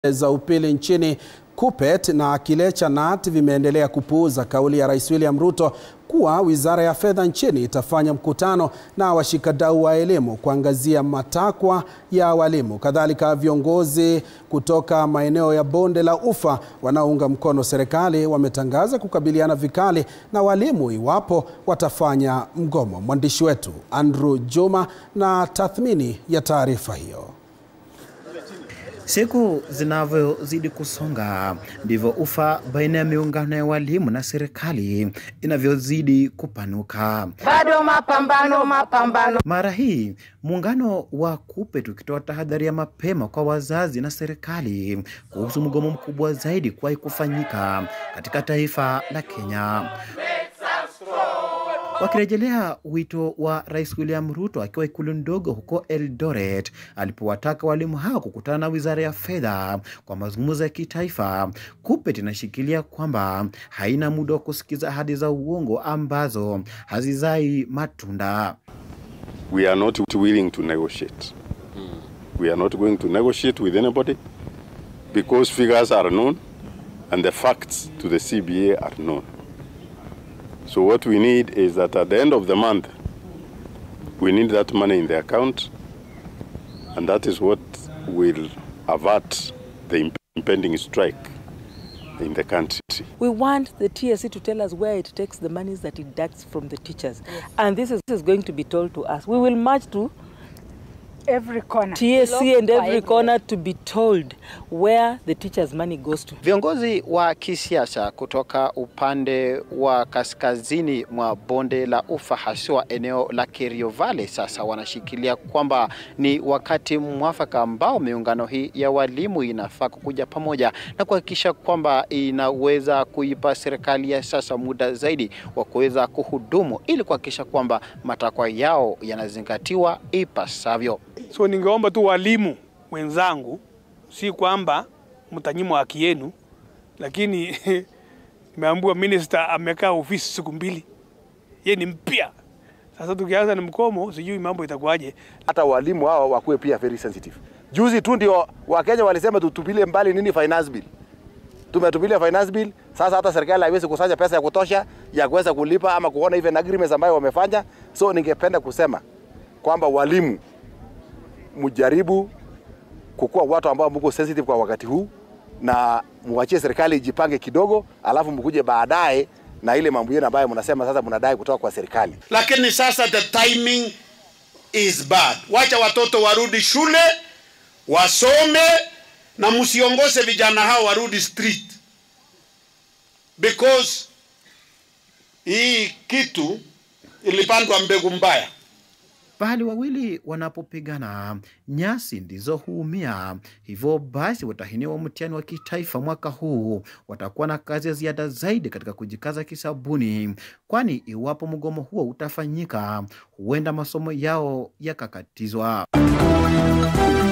za upili nchini KUPPET na kile cha KNUT vimeendelea kupuuza kauli ya Rais William Ruto kuwa Wizara ya Fedha nchini itafanya mkutano na washikadau wa elimu kuangazia matakwa ya walimu. Kadhalika, viongozi kutoka maeneo ya Bonde la Ufa wanaounga mkono serikali wametangaza kukabiliana vikali na walimu iwapo watafanya mgomo. Mwandishi wetu Andrew Juma na tathmini ya taarifa hiyo. Siku zinavyozidi kusonga ndivyo ufa baina ya miungano ya walimu na serikali inavyozidi kupanuka. Bado mapambano, mapambano. Mara hii muungano wa KUPPET ukitoa tahadhari ya mapema kwa wazazi na serikali kuhusu mgomo mkubwa zaidi kuwahi kufanyika katika taifa la Kenya wakirejelea wito wa Rais William Ruto akiwa ikulu ndogo huko Eldoret alipowataka walimu hao kukutana na Wizara ya Fedha kwa mazungumzo ya kitaifa. KUPPET inashikilia kwamba haina muda wa kusikiza ahadi za uongo ambazo hazizai matunda. We are not willing to negotiate. We are not going to negotiate with anybody because figures are known and the facts to the CBA are known. So what we need is that at the end of the month, we need that money in the account, and that is what will avert the impending strike in the country. We want the TSC to tell us where it takes the monies that it deducts from the teachers. And this is, this is going to be told to us. We will march to Every corner. TSC and every corner to be told where the teachers' money goes to. Viongozi wa kisiasa kutoka upande wa kaskazini mwa bonde la Ufa haswa eneo la Kerio Valley sasa wanashikilia kwamba ni wakati mwafaka ambao miungano hii ya walimu inafaa kukuja pamoja na kuhakikisha kwamba inaweza kuipa serikali ya sasa muda zaidi wa kuweza kuhudumu ili kuhakikisha kwamba matakwa yao yanazingatiwa ipasavyo. So ningeomba tu walimu wenzangu, si kwamba mtanyimwa haki yenu, lakini nimeambiwa minister amekaa ofisi siku mbili, ye ni mpya. Sasa tukianza ni mkomo, sijui mambo itakuwaje. Hata walimu hao wakuwe pia very sensitive. Juzi tu ndio Wakenya walisema tutupilie mbali nini finance bill, tumetupilia finance bill. Sasa hata serikali haiwezi kusanya pesa ya kutosha ya kuweza kulipa ama kuona even agreements ambayo wamefanya. So ningependa kusema kwamba walimu mjaribu kukuwa watu ambao mko sensitive kwa wakati huu, na muachie serikali ijipange kidogo, alafu mkuje baadaye na ile mambo yenu ambayo mnasema sasa mnadai kutoka kwa serikali. Lakini sasa the timing is bad. Wacha watoto warudi shule wasome, na msiongoze vijana hao warudi street, because hii kitu ilipandwa mbegu mbaya. Pahali wawili wanapopigana nyasi ndizo huumia. Hivyo basi, watahiniwa mtihani wa kitaifa mwaka huu watakuwa na kazi ya ziada zaidi katika kujikaza kisabuni, kwani iwapo mgomo huo utafanyika, huenda masomo yao yakakatizwa.